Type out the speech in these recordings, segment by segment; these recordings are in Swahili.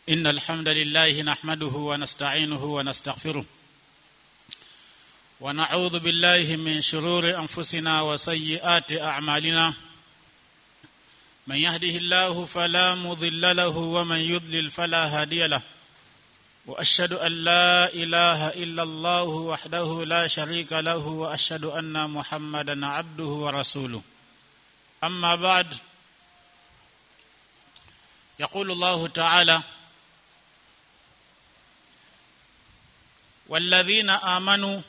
إن الحمد لله نحمده ونستعينه ونستغفره ونعوذ بالله من شرور أنفسنا وسيئات أعمالنا من يهده الله فلا مضل له ومن يضلل فلا هادي له واشهد ان لا اله الا الله وحده لا شريك له واشهد ان محمدا عبده ورسوله اما بعد يقول الله تعالى والذين امنوا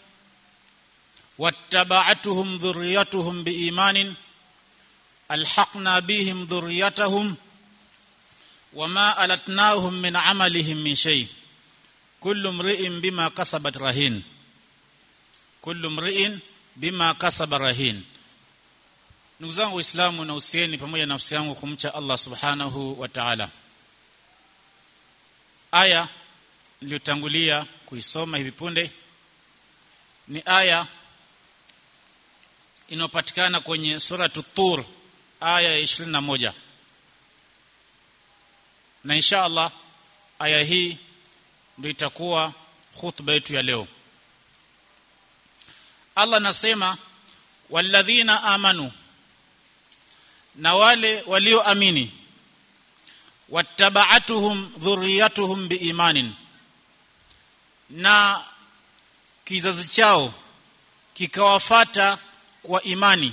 واتبعتهم ذريتهم بايمان الحقنا بهم ذريتهم وما التناهم من عملهم من شيء كل امرئ بما كسبت رهين كل امرئ بما كسب رهين ndugu zangu waislamu na usieni pamoja na nafsi yangu kumcha Allah subhanahu wa ta'ala aya niliyotangulia kuisoma hivi punde ni aya inayopatikana kwenye sura tur aya ya 21 na insha Allah aya hii ndio itakuwa khutba yetu ya leo Allah anasema walladhina amanu na wale walioamini wattaba'atuhum dhurriyatuhum biimanin na kizazi chao kikawafata kwa imani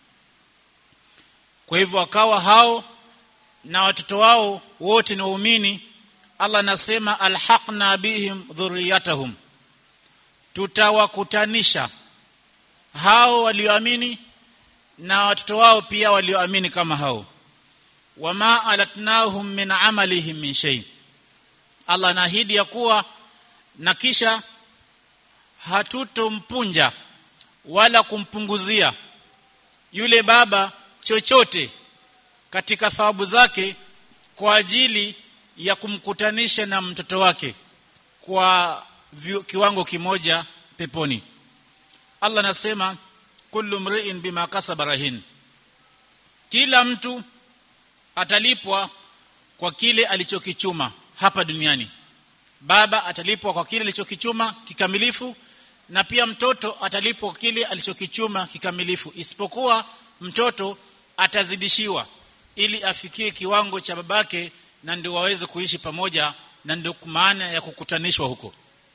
kwa hivyo wakawa hao na watoto wao wote ni waumini Allah anasema alhaqna bihim dhurriyatahum tutawakutanisha hao walioamini na watoto wao pia walioamini kama hao wama alatnahum min amalihim min shay Allah anaahidi ya kuwa na kisha hatutompunja wala kumpunguzia yule baba chochote katika thawabu zake kwa ajili ya kumkutanisha na mtoto wake kwa kiwango kimoja peponi Allah anasema kullu mri'in bima kasaba rahin kila mtu atalipwa kwa kile alichokichuma hapa duniani baba atalipwa kwa kile alichokichuma kikamilifu na pia mtoto atalipwa kwa kile alichokichuma kikamilifu isipokuwa mtoto atazidishiwa ili afikie kiwango cha babake na ndio waweze kuishi pamoja na ndio maana ya kukutanishwa huko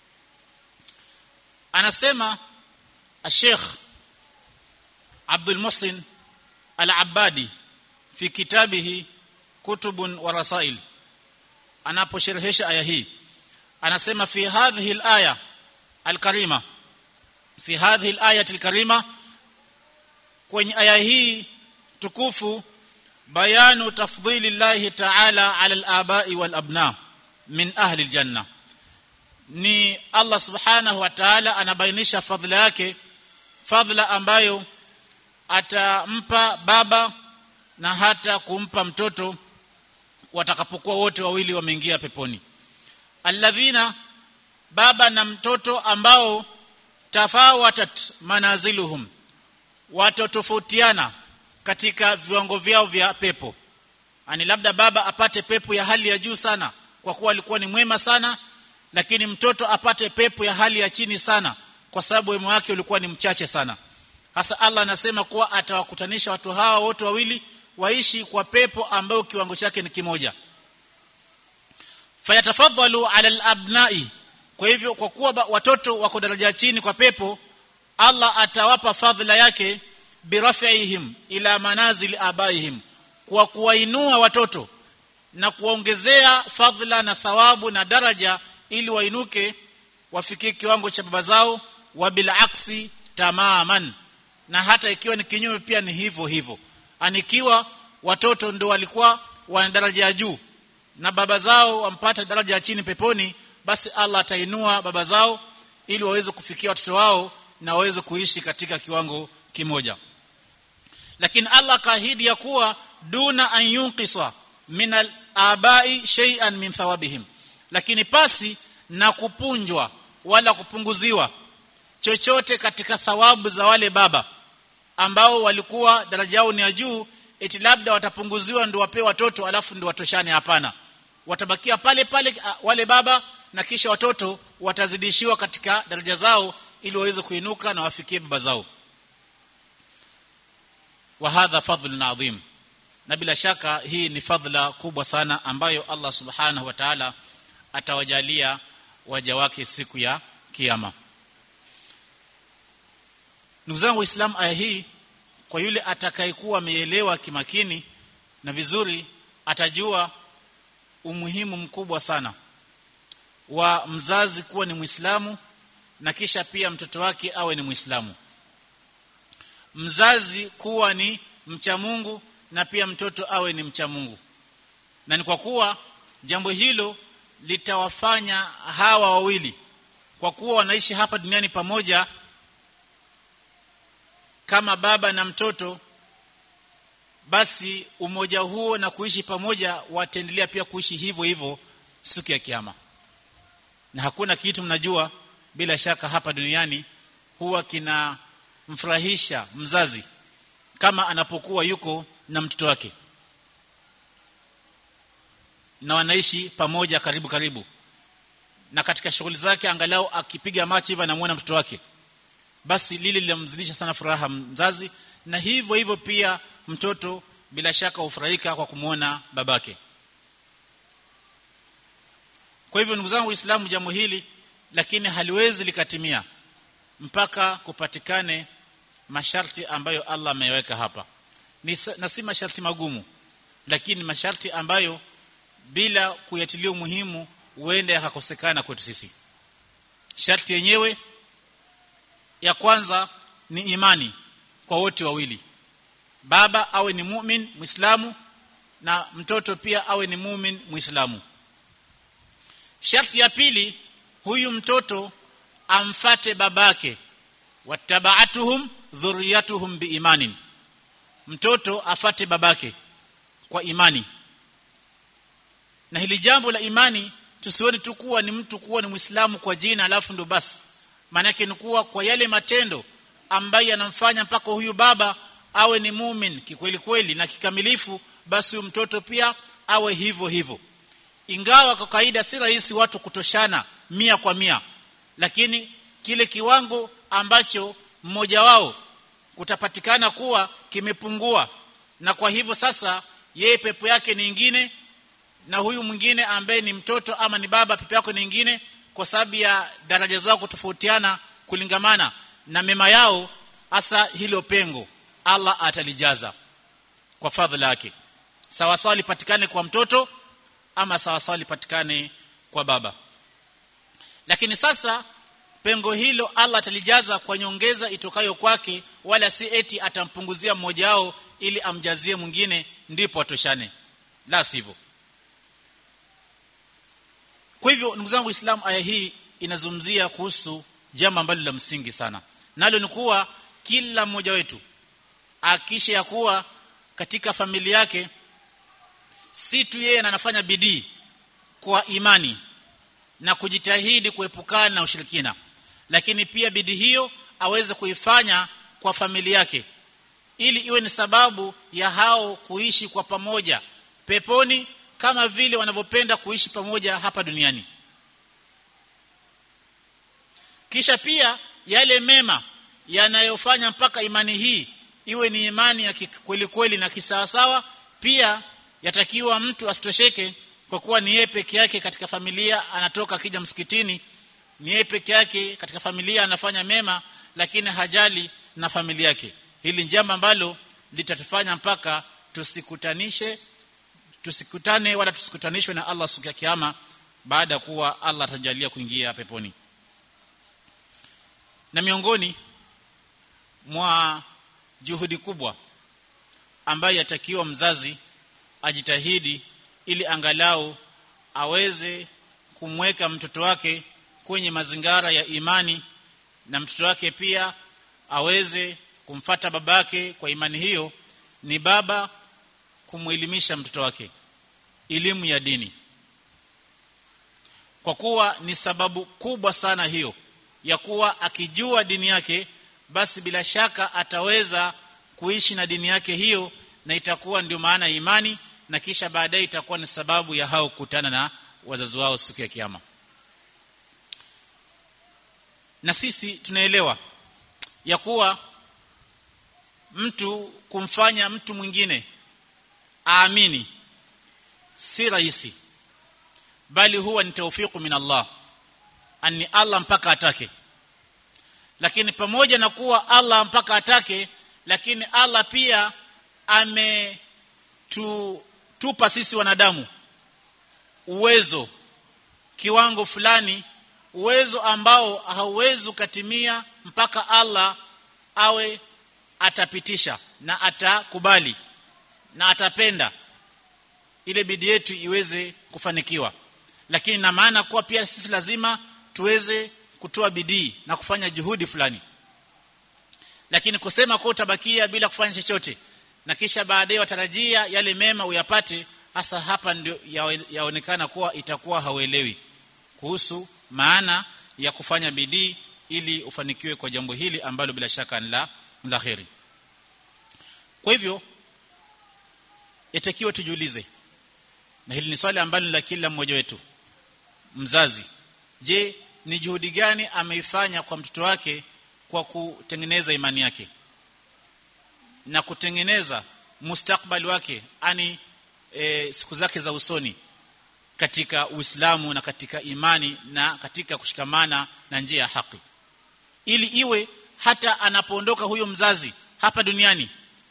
anasema Sheikh Abdul Muhsin Al-Abbadi fi kitabihi Kutubun wa Rasail anaposherehesha aya hii anasema fi hadhihi al-aya al-karima fi hadhihi al-ayati al-karima kwenye aya hii tukufu bayanu tafdhili Allah ta'ala 'ala al-aba'i wal-abna min ahli al-janna ni Allah subhanahu wa ta'ala anabainisha fadhila yake fadhila ambayo atampa baba na hata kumpa mtoto watakapokuwa wote wawili wameingia peponi alladhina baba na mtoto ambao tafawatat manaziluhum watotofautiana katika viwango vyao vya pepo ani labda baba apate pepo ya hali ya juu sana kwa kuwa alikuwa ni mwema sana lakini mtoto apate pepo ya hali ya chini sana kwa sababu wema wake ulikuwa ni mchache sana hasa Allah anasema kuwa atawakutanisha watu hawa wote wawili waishi kwa pepo ambayo kiwango chake ni kimoja fayatafadhalu ala alabnai kwa hivyo kwa kuwa watoto wako daraja chini kwa pepo Allah atawapa fadhila yake birafihim ila manazil abaihim kwa kuwainua watoto na kuwaongezea fadhila na thawabu na daraja ili wainuke wafikie kiwango cha baba zao wa bilaksi tamaman na hata ikiwa ni kinyume pia ni hivyo hivyo anikiwa watoto ndio walikuwa wana daraja ya juu na baba zao wampata daraja ya chini peponi basi Allah atainua baba zao ili waweze kufikia watoto wao na waweze kuishi katika kiwango kimoja lakini Allah kaahidi ya kuwa duna an yunqisa min al-abai shay'an min thawabihim lakini pasi na kupunjwa wala kupunguziwa chochote katika thawabu za wale baba ambao walikuwa daraja yao ni ya juu eti labda watapunguziwa ndio wapewe watoto alafu ndio watoshane hapana watabakia pale pale wale baba na kisha watoto watazidishiwa katika daraja zao ili waweze kuinuka na wafikie baba zao wa hadha fadhlun adhim na bila shaka hii ni fadhila kubwa sana ambayo Allah subhanahu wa ta'ala atawajalia waja wake siku ya kiyama ndugu zangu waislamu aya hii kwa yule atakayekuwa ameelewa kimakini na vizuri atajua umuhimu mkubwa sana wa mzazi kuwa ni Muislamu na kisha pia mtoto wake awe ni Muislamu mzazi kuwa ni mcha Mungu na pia mtoto awe ni mcha Mungu na ni kwa kuwa jambo hilo litawafanya hawa wawili kwa kuwa wanaishi hapa duniani pamoja kama baba na mtoto basi umoja huo na kuishi pamoja wataendelea pia kuishi hivyo hivyo siku ya kiyama na hakuna kitu mnajua bila shaka hapa duniani huwa kinamfurahisha mzazi kama anapokuwa yuko na mtoto wake na wanaishi pamoja karibu karibu na katika shughuli zake angalau akipiga macho hivi anamuona mtoto wake basi lile linamzidisha sana furaha mzazi na hivyo hivyo pia mtoto bila shaka hufurahika kwa kumwona babake kwa hivyo ndugu zangu waislamu jambo hili lakini haliwezi likatimia mpaka kupatikane masharti ambayo Allah ameweka hapa ni na si masharti magumu lakini masharti ambayo bila kuyatilia umuhimu huenda yakakosekana kwetu sisi sharti yenyewe ya kwanza ni imani kwa wote wawili baba awe ni mumin muislamu na mtoto pia awe ni mumin muislamu sharti ya pili huyu mtoto amfate babake wattabaatuhum dhurriyatuhum biimanin mtoto afate babake kwa imani na hili jambo la imani tusione tu kuwa ni mtu kuwa ni muislamu kwa jina alafu ndo basi maana yake ni kuwa kwa yale matendo ambayo yanamfanya mpaka huyu baba awe ni mumin kikweli kweli na kikamilifu basi huyu mtoto pia awe hivyo hivyo ingawa kwa kawaida si rahisi watu kutoshana mia kwa mia lakini kile kiwango ambacho mmoja wao kutapatikana kuwa kimepungua na kwa hivyo sasa yeye pepo yake ni ingine na huyu mwingine ambaye ni mtoto ama ni baba pepo yake ni ingine kwa sababu ya daraja zao kutofautiana kulingamana na mema yao hasa hilo pengo Allah atalijaza kwa fadhila yake sawa sawa lipatikane kwa mtoto ama sawa sawa lipatikane kwa baba lakini sasa pengo hilo Allah atalijaza kwa nyongeza itokayo kwake wala si eti atampunguzia mmoja wao ili amjazie mwingine ndipo atoshane la sivyo kwa hivyo ndugu zangu Islam aya hii inazungumzia kuhusu jambo ambalo la msingi sana nalo ni kuwa kila mmoja wetu akisha ya kuwa katika familia yake si tu yeye anafanya bidii kwa imani na kujitahidi kuepukana na ushirikina lakini pia bidii hiyo aweze kuifanya kwa familia yake ili iwe ni sababu ya hao kuishi kwa pamoja peponi kama vile wanavyopenda kuishi pamoja hapa duniani kisha pia yale mema yanayofanya mpaka imani hii iwe ni imani ya kweli kweli na kisawasawa pia yatakiwa mtu asitosheke kwa kuwa ni yeye peke yake katika familia anatoka akija msikitini ni yeye peke yake katika familia anafanya mema lakini hajali na familia yake hili jambo ambalo litatufanya mpaka tusikutanishe tusikutane wala tusikutanishwe na Allah siku ya kiyama baada ya kuwa Allah atajalia kuingia peponi na miongoni mwa juhudi kubwa ambayo yatakiwa mzazi ajitahidi ili angalau aweze kumweka mtoto wake kwenye mazingara ya imani na mtoto wake pia aweze kumfata babake kwa imani hiyo ni baba kumwelimisha mtoto wake elimu ya dini kwa kuwa ni sababu kubwa sana hiyo ya kuwa akijua dini yake basi bila shaka ataweza kuishi na dini yake hiyo na itakuwa ndio maana imani na kisha baadaye itakuwa ni sababu ya hao kukutana na wazazi wao siku ya kiyama na sisi tunaelewa ya kuwa mtu kumfanya mtu mwingine aamini si rahisi bali huwa ni taufiku min Allah ani Allah mpaka atake lakini pamoja na kuwa Allah mpaka atake lakini Allah pia ametupa sisi wanadamu uwezo kiwango fulani uwezo ambao hauwezi ukatimia mpaka Allah awe atapitisha na atakubali na atapenda ile bidii yetu iweze kufanikiwa lakini na maana kuwa pia sisi lazima tuweze kutoa bidii na kufanya juhudi fulani lakini kusema kwa utabakia bila kufanya chochote na kisha baadaye watarajia yale mema uyapate hasa hapa ndio yaonekana kuwa itakuwa hauelewi kuhusu maana ya kufanya bidii ili ufanikiwe kwa jambo hili ambalo bila shaka ni la la kheri kwa hivyo yatakiwa tujiulize na hili ni swali ambalo la kila mmoja wetu mzazi je ni juhudi gani ameifanya kwa mtoto wake kwa kutengeneza imani yake na kutengeneza mustakbali wake ani e, siku zake za usoni katika Uislamu na katika imani na katika kushikamana na njia ya haki ili iwe hata anapoondoka huyo mzazi hapa duniani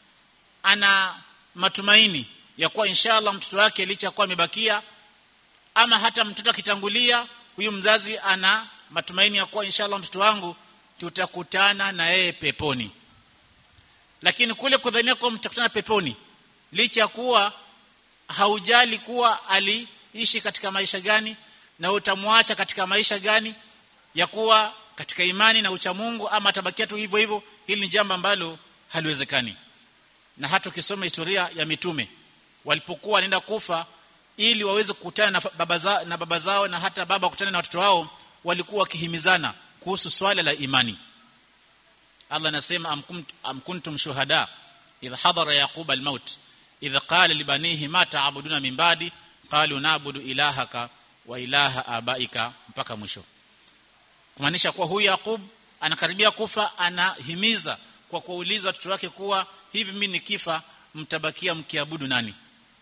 ana matumaini ya kuwa inshallah mtoto wake licha kuwa amebakia ama hata mtoto akitangulia huyu mzazi ana matumaini ya kuwa inshallah mtoto wangu tutakutana na yeye peponi lakini kule kudhania kuwa mtakutana peponi licha kuwa haujali kuwa aliishi katika maisha gani na utamwacha katika maisha gani ya kuwa katika imani na uchamungu ama atabakia tu hivyo hivyo hili ni jambo ambalo haliwezekani na hata ukisoma historia ya mitume walipokuwa wanaenda kufa ili waweze kukutana na baba zao na baba zao na hata baba kukutana na watoto wao walikuwa wakihimizana kuhusu swala la imani Allah anasema am, am kuntum shuhada idha hadara yaqub almaut idha qala libanihi ma ta'buduna min ba'di qalu na'budu ilahaka wa ilaha abaika mpaka mwisho kumaanisha kuwa huyu Yaqub anakaribia kufa anahimiza kwa kuuliza watoto wake kuwa hivi mimi nikifa mtabakia mkiabudu nani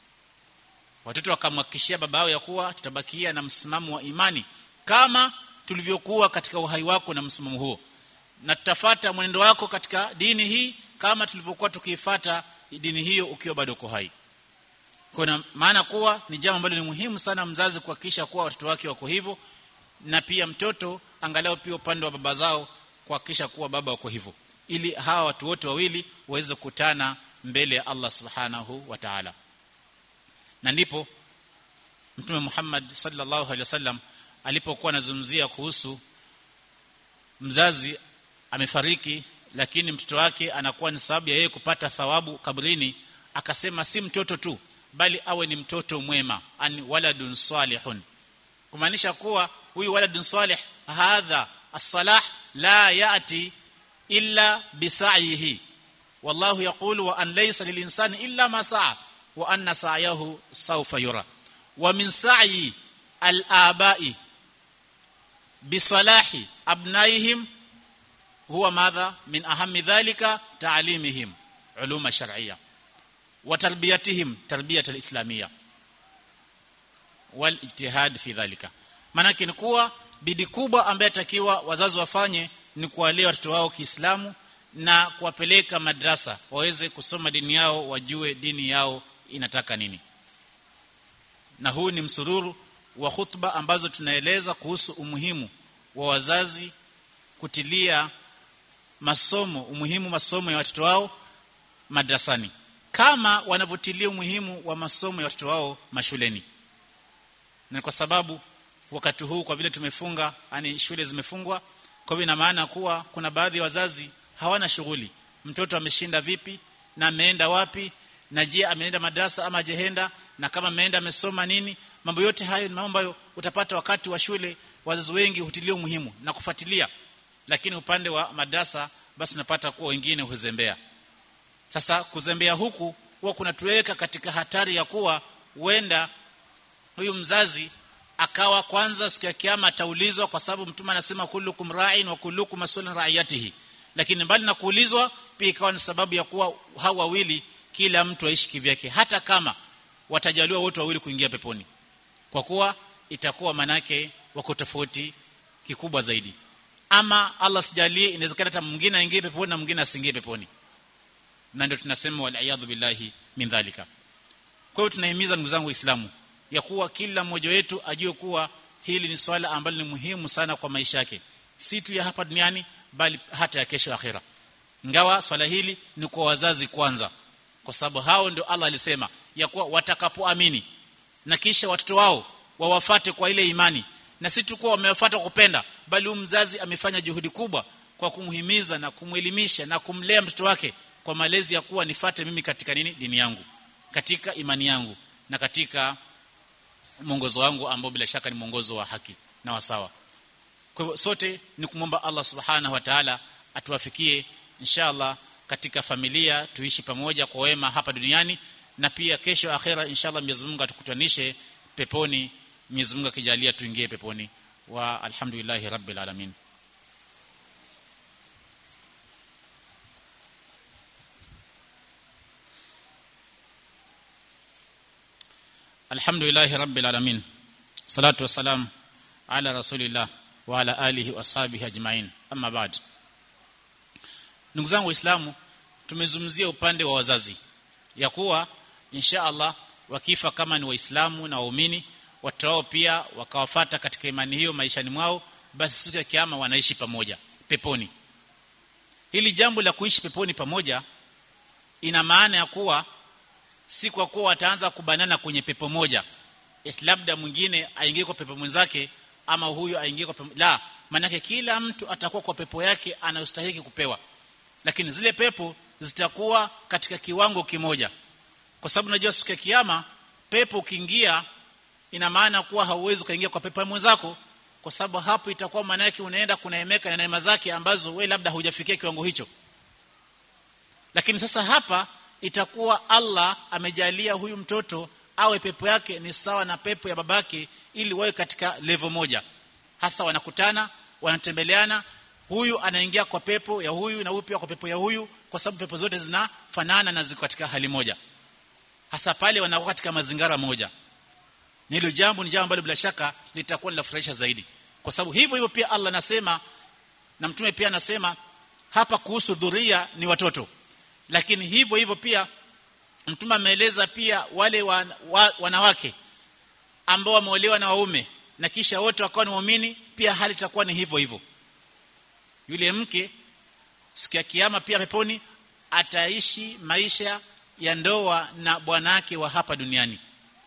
watoto wakamhakikishia baba yao ya kuwa tutabakia na msimamo wa imani kama tulivyokuwa katika uhai wako na msimamo huo na tutafata mwenendo wako katika dini hii kama tulivyokuwa tukiifata dini hiyo ukiwa bado uko hai kuna maana kuwa ni jambo ambalo ni muhimu sana mzazi kuhakikisha kuwa watoto wake wako hivyo na pia mtoto angalau pia upande wa baba zao kuhakikisha kuwa baba wako hivyo ili hawa watu wote wawili waweze kukutana mbele ya Allah subhanahu wa ta'ala na ndipo mtume Muhammad sallallahu alaihi wasallam alipokuwa anazungumzia kuhusu mzazi amefariki lakini mtoto wake anakuwa ni sababu ya yeye kupata thawabu kabrini akasema si mtoto tu bali awe ni mtoto mwema ani waladun salihun kumaanisha kuwa huyu waladun salih hadha as-salah la yati illa bisa'ihi wallahu yaqulu wa an laysa lilinsani illa ma sa'a wa anna sa'yahu sawfa yura wa min sa'i al-aba'i bisalahi abnaihim huwa madha min ahammi dhalika ta'limihim uluma shar'iyya wa tarbiyatihim tarbiyat al-islamiyya wal ijtihad fi dhalika manake ni kuwa bidi kubwa ambaye takiwa wazazi wafanye ni kuwalea watoto wao Kiislamu na kuwapeleka madrasa waweze kusoma dini yao wajue dini yao inataka nini na huu ni msururu wa khutba ambazo tunaeleza kuhusu umuhimu wa wazazi kutilia masomo umuhimu masomo ya watoto wao madrasani kama wanavyotilia umuhimu wa masomo ya watoto wao mashuleni na kwa sababu wakati huu kwa vile tumefunga yani shule zimefungwa kwa hivyo ina maana kuwa kuna baadhi ya wazazi hawana shughuli mtoto ameshinda vipi na ameenda wapi na je ameenda madrasa ama jehenda na kama ameenda amesoma nini mambo yote hayo ni mambo ambayo utapata wakati wa shule wazazi wengi hutilia umuhimu na kufuatilia lakini upande wa madrasa basi unapata kuwa wengine huzembea sasa kuzembea huku huwa kunatuweka katika hatari ya kuwa huenda huyu mzazi akawa kwanza siku ya kiyama ataulizwa kwa sababu mtume anasema kullukum ra'in wa kullukum mas'ulun ra'iyatihi lakini mbali na kuulizwa pia ikawa ni sababu ya kuwa hao wawili kila mtu aishi kivyake hata kama watajaliwa wote wawili kuingia peponi kwa kuwa itakuwa manake wako tofauti kikubwa zaidi ama Allah sijalie inawezekana hata mwingine aingie peponi na mwingine asiingie peponi na ndio tunasema wal billahi min dhalika kwa hiyo tunahimiza ndugu zangu waislamu ya kuwa kila mmoja wetu ajue kuwa hili ni swala ambalo ni muhimu sana kwa maisha yake si tu ya hapa duniani bali hata ya kesho akhera ingawa swala hili ni kwa wazazi kwanza kwa sababu hao ndio Allah alisema ya kuwa watakapoamini na kisha watoto wao wawafate kwa ile imani na si tu kuwa wamewafuata kupenda bali mzazi amefanya juhudi kubwa kwa kumhimiza na kumwelimisha na kumlea mtoto wake kwa malezi ya kuwa nifate mimi katika nini dini yangu katika imani yangu na katika mwongozo wangu ambao bila shaka ni mwongozo wa haki na wasawa kwa hivyo sote ni kumwomba Allah subhanahu wa ta'ala atuwafikie inshallah katika familia tuishi pamoja kwa wema hapa duniani na pia kesho akhera inshallah Mwenyezi Mungu atukutanishe peponi Mwenyezi Mungu akijalia tuingie peponi wa alhamdulillahi rabbil alamin alhamdulillahi rabbil alamin salatu wassalam ala rasulillah wa ala alihi washabihi ajmain amma ba'd ndugu zangu waislamu tumezungumzia upande wa wazazi ya kuwa insha Allah wakifa kama ni waislamu na waumini watao pia wakawafata katika imani hiyo maishani mwao basi siku ya kiyama wanaishi pamoja peponi hili jambo la kuishi peponi pamoja ina maana ya kuwa si kwa kuwa wataanza kubanana kwenye pepo moja labda mwingine aingie kwa pepo mwenzake ama huyu aingie kwa pepo la manake kila mtu atakuwa kwa pepo yake anayostahili kupewa lakini zile pepo zitakuwa katika kiwango kimoja kwa sababu najua siku ya kiyama pepo ukiingia ina maana kuwa hauwezi kuingia kwa pepo mwenzako kwa sababu hapo itakuwa maana yake unaenda kunaemeka na neema zake ambazo we labda hujafikia kiwango hicho lakini sasa hapa itakuwa Allah amejalia huyu mtoto awe pepo yake ni sawa na pepo ya babake ili wawe katika level moja hasa wanakutana wanatembeleana huyu anaingia kwa pepo ya huyu na huyu pia kwa pepo ya huyu kwa sababu pepo zote zinafanana na ziko katika hali moja hasa pale wanakuwa katika mazingira moja hilo jambo ni jambo ambalo bila shaka litakuwa linafurahisha zaidi kwa sababu hivyo hivyo pia Allah anasema na mtume pia anasema hapa kuhusu dhuria ni watoto lakini hivyo hivyo pia mtume ameeleza pia wale wa, wa, wanawake ambao wameolewa na waume na kisha wote wakawa ni waumini pia hali itakuwa ni hivyo hivyo yule mke siku ya kiyama pia peponi ataishi maisha ya ndoa na bwanake wa hapa duniani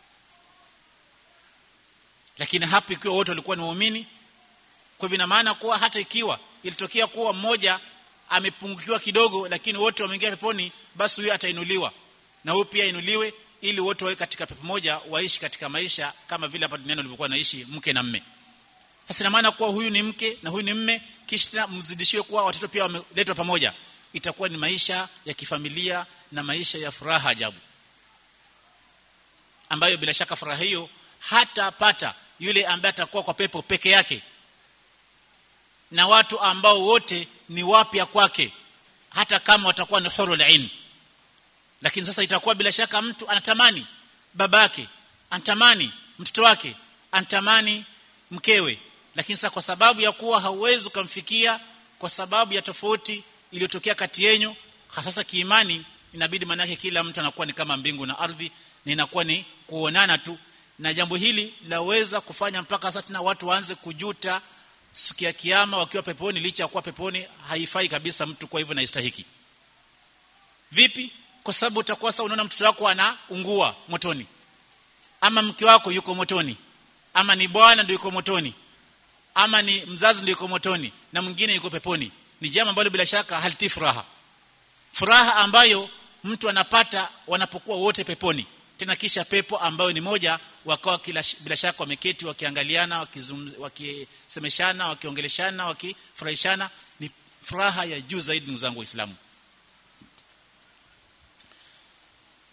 lakini hapo ikiwa wote walikuwa ni waumini kwa hivyo ina maana kuwa hata ikiwa ilitokea kuwa mmoja amepungukiwa kidogo lakini wote wameingia peponi basi huyo atainuliwa na huyo pia inuliwe ili wote wawe katika pepo moja waishi katika maisha kama vile hapa duniani walivyokuwa naishi mke na mme sasa ina maana kuwa huyu ni mke na huyu ni mme kisha mzidishiwe kuwa watoto pia wameletwa pamoja itakuwa ni maisha ya kifamilia na maisha ya furaha ajabu ambayo bila shaka furaha hiyo hatapata yule ambaye atakuwa kwa pepo peke yake na watu ambao wote ni wapya kwake hata kama watakuwa ni hurul ain lakini sasa itakuwa bila shaka mtu anatamani babake anatamani mtoto wake anatamani mkewe lakini sasa kwa sababu ya kuwa hauwezi kumfikia kwa sababu ya tofauti iliyotokea kati yenu hasa kiimani inabidi manake kila mtu anakuwa ni kama mbingu na ardhi na inakuwa ni kuonana tu na jambo hili laweza kufanya mpaka sasa tena watu waanze kujuta siku ya kiyama wakiwa peponi licha ya kuwa peponi haifai kabisa mtu kwa hivyo naistahiki vipi kwa sababu utakuwa sasa unaona mtoto wako anaungua motoni ama mke wako yuko motoni ama ni bwana ndio yuko motoni ama ni mzazi ndio yuko motoni na mwingine yuko peponi ni jambo ambalo bila shaka haliti furaha furaha ambayo mtu anapata wanapokuwa wote peponi tena kisha pepo ambayo ni moja wakawa kila bila shaka wameketi wakiangaliana wakisemeshana wakiongeleshana wakifurahishana ni furaha ya juu zaidi ndugu zangu waislamu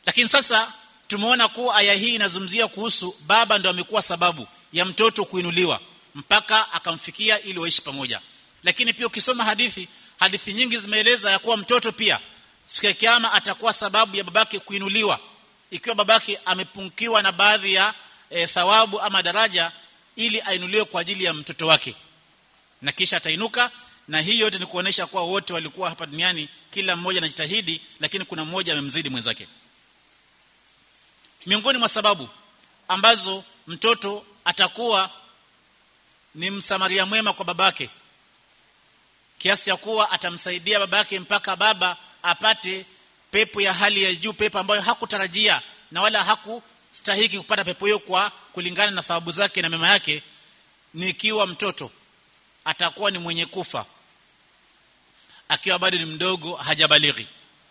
lakini sasa tumeona kuwa aya hii inazungumzia kuhusu baba ndo amekuwa sababu ya mtoto kuinuliwa mpaka akamfikia ili waishi pamoja lakini pia ukisoma hadithi hadithi nyingi zimeeleza ya kuwa mtoto pia siku ya kiyama atakuwa sababu ya babake kuinuliwa ikiwa babake amepungukiwa na baadhi ya e, thawabu ama daraja ili ainuliwe kwa ajili ya mtoto wake na kisha atainuka na hii yote ni kuonesha kuwa wote walikuwa hapa duniani kila mmoja anajitahidi lakini kuna mmoja amemzidi mwenzake miongoni mwa sababu ambazo mtoto atakuwa ni msamaria mwema kwa babake kiasi cha kuwa atamsaidia babake mpaka baba apate pepo ya hali ya juu pepo ambayo hakutarajia na wala hakustahiki kupata pepo hiyo kwa kulingana na thawabu zake na mema yake ni ikiwa mtoto atakuwa ni mwenye kufa akiwa bado ni mdogo hajabalighi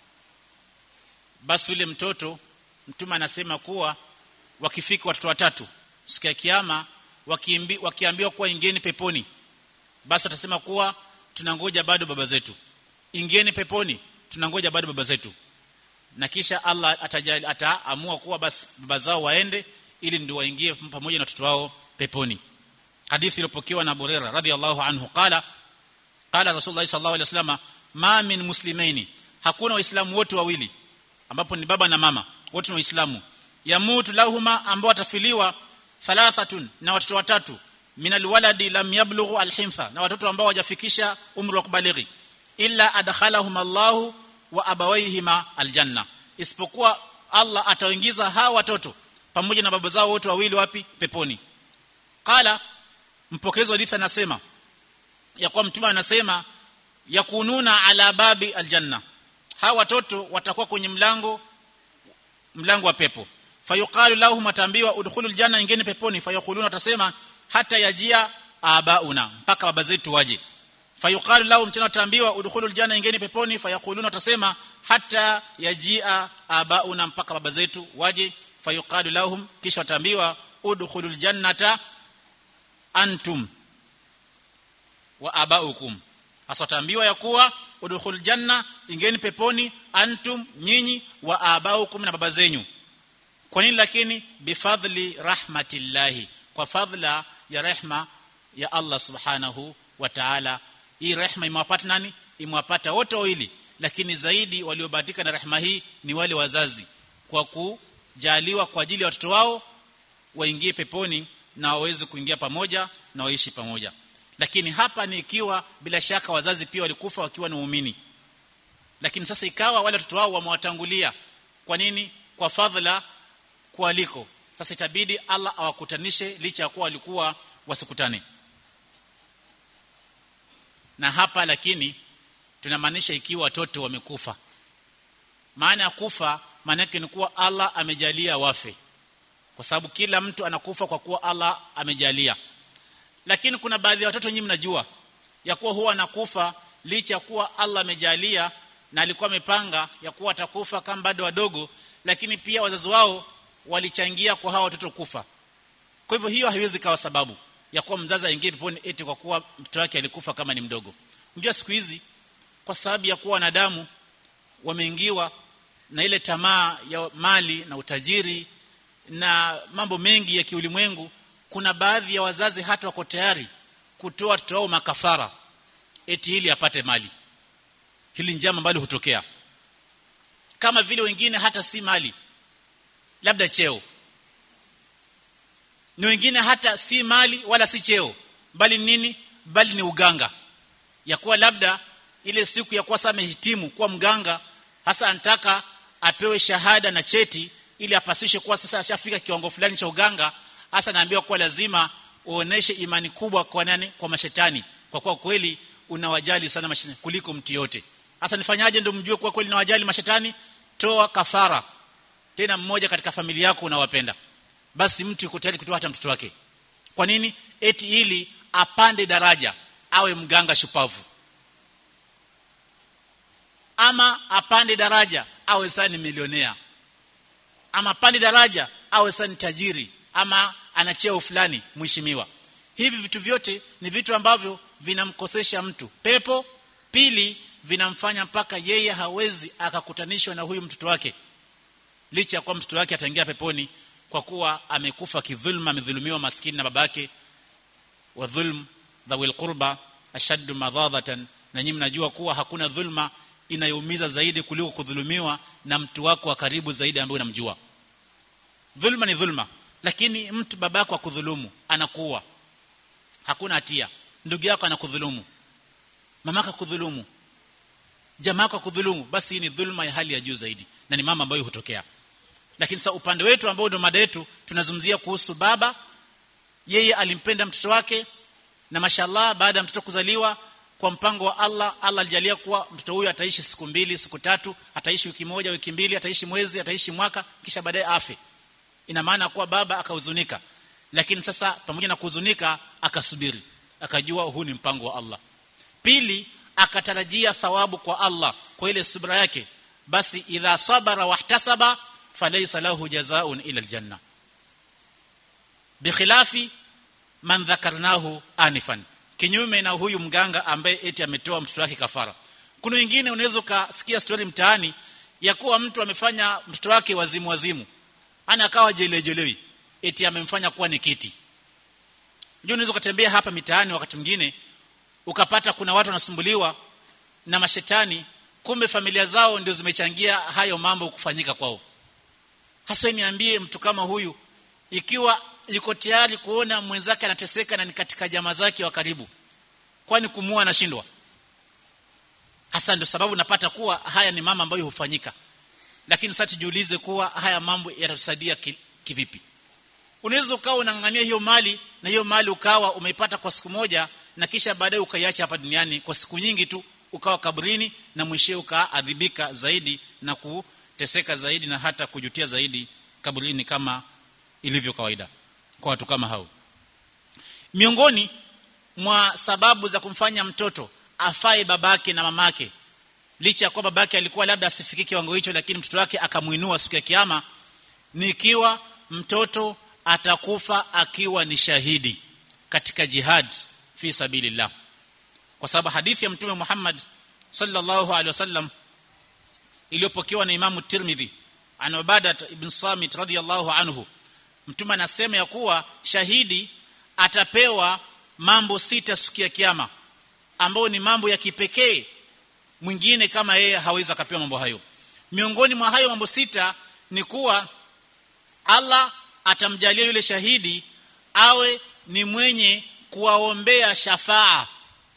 basi yule mtoto mtume anasema kuwa wakifika watoto watatu siku ya kiyama wakiambi, wakiambiwa kuwa ingeni peponi basi watasema kuwa tunangoja bado baba zetu ingeni peponi tunangoja bado baba zetu na kisha Allah atajali ataamua kuwa basi baba zao waende ili ndio waingie pamoja na watoto wao peponi hadithi iliyopokewa na Burera radhiallahu anhu qala qala rasulullah sallallahu alaihi wasallam ma min muslimaini hakuna waislamu wote wawili ambapo ni baba na mama wote ni waislamu yamutu lahuma ambao watafiliwa thalathatun na watoto watatu min alwaladi lam yablughu alhintha na watoto ambao hawajafikisha umri wa kubalighi illa adkhalahum Allahu wa abawayhima aljanna isipokuwa Allah atawaingiza hawa watoto pamoja na baba zao wote wawili wapi peponi qala mpokezi wa hadithi anasema ya kwa mtume anasema yakununa ala babi aljanna hawa watoto watakuwa kwenye mlango mlango wa pepo fayuqalu lahum atambiwa udkhulul janna ingine peponi fayakuluna watasema hata yajia abauna mpaka baba zetu waje fayuqalu lahum tena watambiwa udkhulul janna ingine peponi fayakuluna watasema hata yajia abauna mpaka baba zetu waje fayuqalu lahum kisha watambiwa udkhulul jannata antum wa abaukum asataambiwa ya kuwa udkhul janna ingeni peponi antum nyinyi wa abaukum na baba zenyu kwa nini lakini bifadli rahmatillahi kwa fadla ya rehma ya Allah subhanahu wa ta'ala hii rehma imewapata nani imewapata wote wawili lakini zaidi waliobahatika na rehma hii ni wale wazazi kwa kujaliwa kwa ajili ya watoto wao waingie peponi na waweze kuingia pamoja na waishi pamoja lakini hapa ni ikiwa bila shaka wazazi pia walikufa wakiwa ni waumini lakini sasa ikawa wale watoto wao wamewatangulia kwa nini kwa fadhila kualiko sasa itabidi Allah awakutanishe licha ya kuwa walikuwa wasikutane na hapa lakini tunamaanisha ikiwa watoto wamekufa maana ya kufa maana yake ni kuwa Allah amejalia wafe kwa sababu kila mtu anakufa kwa kuwa Allah amejalia lakini kuna baadhi ya watoto nyinyi mnajua ya kuwa huwa anakufa licha ya kuwa Allah amejalia na alikuwa amepanga ya kuwa atakufa kama bado wadogo lakini pia wazazi wao walichangia kwa hawa watoto kufa kwa hivyo hiyo haiwezi kawa sababu ya kuwa mzazi aingie peponi eti kwa kuwa mtoto wake alikufa kama ni mdogo unajua siku hizi kwa sababu ya kuwa wanadamu wameingiwa na ile tamaa ya mali na utajiri na mambo mengi ya kiulimwengu kuna baadhi ya wazazi hata wako tayari kutoa watoto wao makafara eti ili apate mali hili njama ambalo hutokea kama vile wengine hata si mali labda cheo ni wengine hata si mali wala si cheo bali nini bali ni uganga ya kuwa labda ile siku ya kuwa sasa amehitimu kuwa mganga hasa anataka apewe shahada na cheti ili apasishe kuwa sasa ashafika kiwango fulani cha uganga hasa naambiwa kuwa lazima uoneshe imani kubwa kwa nani kwa mashetani kwa kuwa kweli unawajali sana mashetani kuliko mtu yote hasa nifanyaje ndio mjue kuwa kweli nawajali mashetani toa kafara tena mmoja katika familia yako unawapenda basi mtu yuko tayari kutoa hata mtoto wake kwa nini eti ili apande daraja awe mganga shupavu ama apande daraja awe sasa ni milionea ama apande daraja awe sasa ni tajiri ama ana cheo fulani mheshimiwa hivi vitu vyote ni vitu ambavyo vinamkosesha mtu pepo pili vinamfanya mpaka yeye hawezi akakutanishwa na huyu mtoto wake licha ya kuwa mtoto wake ataingia peponi kwa kuwa amekufa kidhulma amedhulumiwa maskini na babake wa dhulm dhawil qurba ashaddu madhadatan na nyinyi mnajua kuwa hakuna dhulma inayoumiza zaidi kuliko kudhulumiwa na mtu wako wa karibu zaidi ambaye unamjua dhulma ni dhulma lakini mtu babako akudhulumu anakuua hakuna hatia ndugu yako anakudhulumu mamaka kudhulumu jamaa yako kudhulumu basi hii ni dhulma ya hali ya juu zaidi na ni mama ambayo hutokea lakini sasa upande wetu ambao ndio mada yetu tunazungumzia kuhusu baba yeye alimpenda mtoto wake na mashallah baada ya mtoto kuzaliwa kwa mpango wa Allah Allah alijalia kuwa mtoto huyu ataishi siku mbili siku tatu ataishi wiki moja wiki mbili ataishi mwezi ataishi mwaka kisha baadaye afe ina maana kuwa baba akahuzunika lakini sasa pamoja na kuhuzunika akasubiri akajua huu ni mpango wa Allah pili akatarajia thawabu kwa Allah kwa ile subra yake basi idha sabara wahtasaba falaysa lahu jazaa'un ila aljanna bikhilafi man dhakarnahu anifan kinyume na huyu mganga ambaye eti ametoa mtoto wake kafara kuna wengine unaweza ukasikia story mtaani ya kuwa mtu amefanya mtoto wake wazimu wazimu ana akawa jelejelewi eti amemfanya kuwa ni kiti unajua unaweza kutembea hapa mitaani wakati mwingine ukapata kuna watu wanasumbuliwa na mashetani kumbe familia zao ndio zimechangia hayo mambo kufanyika kwao hasa niambie mtu kama huyu ikiwa yuko tayari kuona mwenzake anateseka na ni katika jamaa zake wa karibu kwani kumua anashindwa hasa ndio sababu napata kuwa haya ni mama ambayo hufanyika lakini sasa tujiulize kuwa haya mambo yatatusaidia kivipi unaweza ukawa unang'ang'ania hiyo mali na hiyo mali ukawa umeipata kwa siku moja na kisha baadaye ukaiacha hapa duniani kwa siku nyingi tu ukawa kabrini na mwishowe ukaadhibika zaidi na kuteseka zaidi na hata kujutia zaidi kabrini kama ilivyo kawaida kwa watu kama hao miongoni mwa sababu za kumfanya mtoto afae babake na mamake licha ya kuwa babake alikuwa labda asifikie kiwango hicho lakini mtoto wake akamuinua siku ya kiyama ni ikiwa mtoto atakufa akiwa ni shahidi katika jihad fi sabilillah kwa sababu hadithi ya mtume Muhammad sallallahu alaihi wasallam iliyopokewa na Imamu Tirmidhi an Ubadah ibn Samit radhiyallahu anhu mtume anasema ya kuwa shahidi atapewa mambo sita siku ya kiyama ambao ni mambo ya kipekee mwingine kama yeye hawezi akapewa mambo hayo miongoni mwa hayo mambo sita ni kuwa Allah atamjalia yule shahidi awe ni mwenye kuwaombea shafaa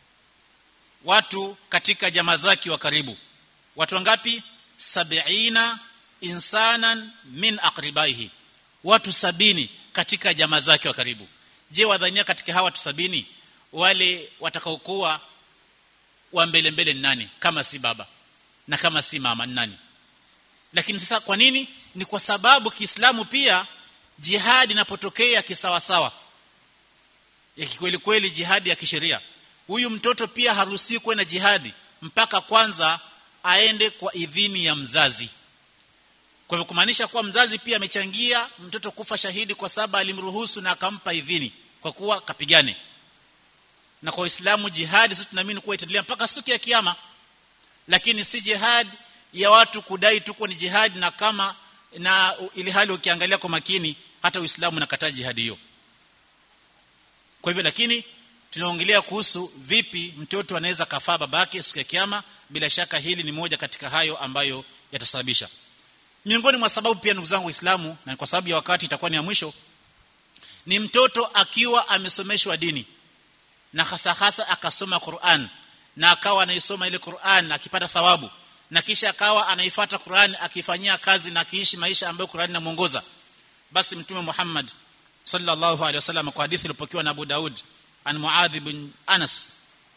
watu katika jamaa zake wa karibu watu wangapi sabiina insanan min aqribaihi watu sabini katika jamaa zake wa karibu je wadhania katika hawa watu sabini wale watakaokuwa wa mbele mbele ni nani kama si baba na kama si mama ni nani lakini sasa kwa nini ni kwa sababu Kiislamu pia jihadi inapotokea kisawasawa ya kikweli kweli jihadi ya kisheria huyu mtoto pia haruhusiwi kuwa na jihadi mpaka kwanza aende kwa idhini ya mzazi kwa hivyo kumaanisha kuwa mzazi pia amechangia mtoto kufa shahidi kwa sababu alimruhusu na akampa idhini kwa kuwa kapigane na kwa Uislamu jihadi sisi tunaamini kuwa itaendelea mpaka siku ya kiyama lakini si jihad ya watu kudai tuko ni jihad na kama na ili hali ukiangalia kwa makini hata Uislamu unakataa jihadi hiyo kwa hivyo lakini tunaongelea kuhusu vipi mtoto anaweza kafaa babake siku ya kiyama bila shaka hili ni moja katika hayo ambayo yatasababisha miongoni mwa sababu pia ndugu zangu waislamu na kwa sababu ya wakati itakuwa ni ya mwisho ni mtoto akiwa amesomeshwa dini na hasa hasa akasoma Qur'an na akawa anaisoma ile Qur'an akipata thawabu na kisha akawa anaifata Qur'an akifanyia kazi na akiishi maisha ambayo Qur'an inamuongoza basi mtume Muhammad sallallahu alaihi wasallam kwa hadithi iliyopokewa na Abu Daud an Muadh bin Anas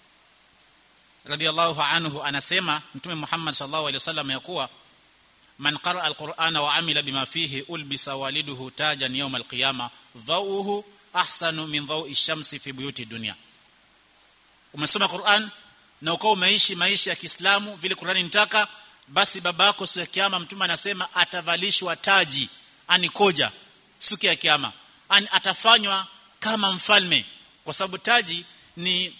radiyallahu anhu anasema mtume Muhammad sallallahu alaihi wasallam yakuwa man qara alqur'ana wa amila bima fihi ulbisa waliduhu tajan yawm alqiyama dhawuhu ahsanu min dhawi shamsi fi buyuti dunya umesoma Qur'an na ukao umeishi maisha ya Kiislamu vile Qur'ani inataka basi babako siku ya kiyama mtume anasema atavalishwa taji anikoja siku ya kiyama Ani atafanywa kama mfalme kwa sababu taji ni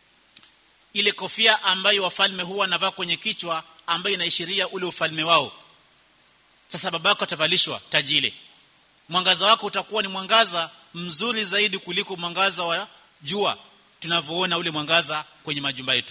ile kofia ambayo wafalme huwa wanavaa kwenye kichwa ambayo inaishiria ule ufalme wao sasa baba yako atavalishwa taji ile mwangaza wako utakuwa ni mwangaza mzuri zaidi kuliko mwangaza wa jua tunavyoona ule mwangaza kwenye majumba yetu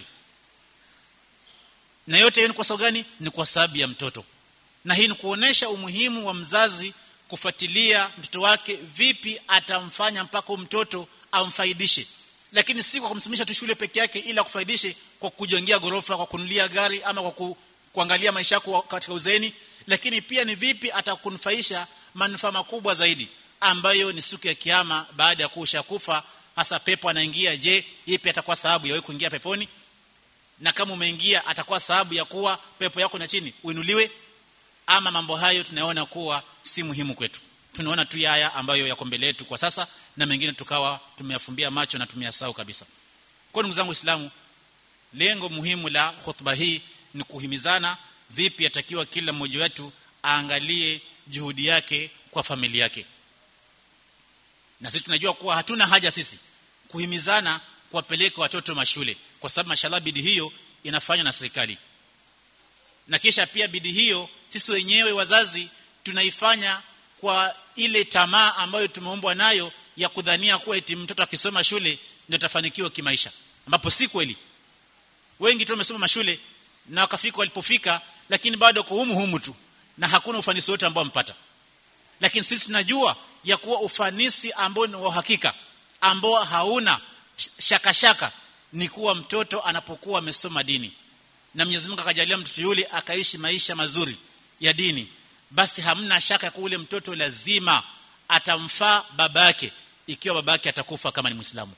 na yote hiyo ni kwa sababu gani ni kwa sababu ya mtoto na hii ni kuonesha umuhimu wa mzazi kufuatilia mtoto wake vipi atamfanya mpaka mtoto amfaidishe lakini si kwa kumsimisha tu shule peke yake ila kufaidishe kwa kujengea gorofa kwa kunulia gari ama kwa ku, kuangalia maisha yako katika uzeeni lakini pia ni vipi atakunufaisha manufaa makubwa zaidi ambayo ni siku ya kiyama baada ya kuusha kufa hasa pepo anaingia je ipi atakuwa sababu ya wewe kuingia peponi na kama umeingia atakuwa sababu ya kuwa pepo yako na chini uinuliwe ama mambo hayo tunaona kuwa si muhimu kwetu tunaona tu haya ambayo yako mbele yetu kwa sasa na mengine tukawa tumeyafumbia macho na tumeyasahau kabisa kwa ndugu zangu waislamu lengo muhimu la khutba hii ni kuhimizana vipi atakiwa kila mmoja wetu aangalie juhudi yake kwa familia yake na sisi tunajua kuwa hatuna haja sisi kuhimizana kuwapeleka watoto mashule kwa sababu mashallah bidii hiyo inafanywa na serikali na kisha pia bidii hiyo sisi wenyewe wazazi tunaifanya kwa ile tamaa ambayo tumeumbwa nayo ya kudhania kuwa eti mtoto akisoma shule ndio atafanikiwa kimaisha ambapo si kweli wengi tu wamesoma mashule na wakafika walipofika lakini bado kwa humu humu tu na hakuna ufanisi wote ambao wampata lakini sisi tunajua ya kuwa ufanisi ambao ni wa hakika ambao hauna shaka shaka ni kuwa mtoto anapokuwa amesoma dini na Mwenyezi Mungu akajalia mtoto yule akaishi maisha mazuri ya dini basi hamna shaka kwa ule mtoto lazima atamfaa babake ikiwa babake atakufa kama ni Muislamu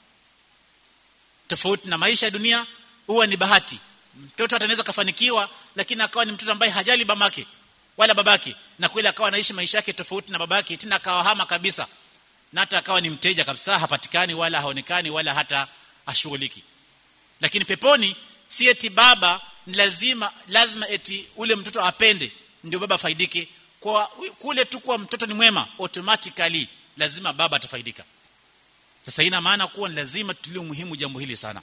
tofauti na maisha ya dunia huwa ni bahati mtoto atanaweza kafanikiwa lakini akawa ni mtoto ambaye hajali mamake wala babake na kweli akawa anaishi maisha yake tofauti na babake tena akawa hama kabisa na hata akawa ni mteja kabisa hapatikani wala haonekani wala hata ashughuliki lakini peponi si eti baba ni lazima lazima eti ule mtoto apende ndio baba faidike kwa kule tu kwa mtoto ni mwema automatically lazima baba atafaidika sasa ina maana kuwa ni lazima tulie muhimu jambo hili sana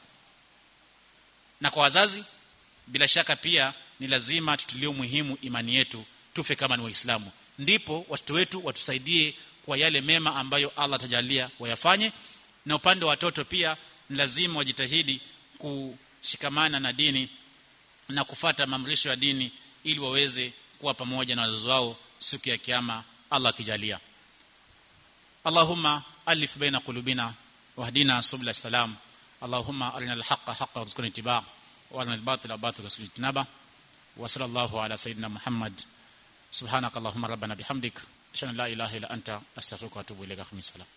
na kwa wazazi bila shaka pia ni lazima tutulie muhimu imani yetu tufe kama ni waislamu ndipo watoto wetu watusaidie kwa yale mema ambayo Allah atajalia wayafanye na upande wa watoto pia ni lazima wajitahidi kushikamana na dini na kufata mamrisho ya dini ili waweze kuwa pamoja na wazazi wao siku ya kiyama Allah akijalia Allahumma alif baina qulubina wahdina subla salam Allahumma arina al-haqqa haqqan warzuqna ittiba'a wa arina al-batila batila warzuqna ijtinaba wa sallallahu ala sayyidina Muhammad subhanakallahumma rabbana bihamdik ashhadu an la ilaha illa anta astaghfiruka wa atubu ilaika khamisala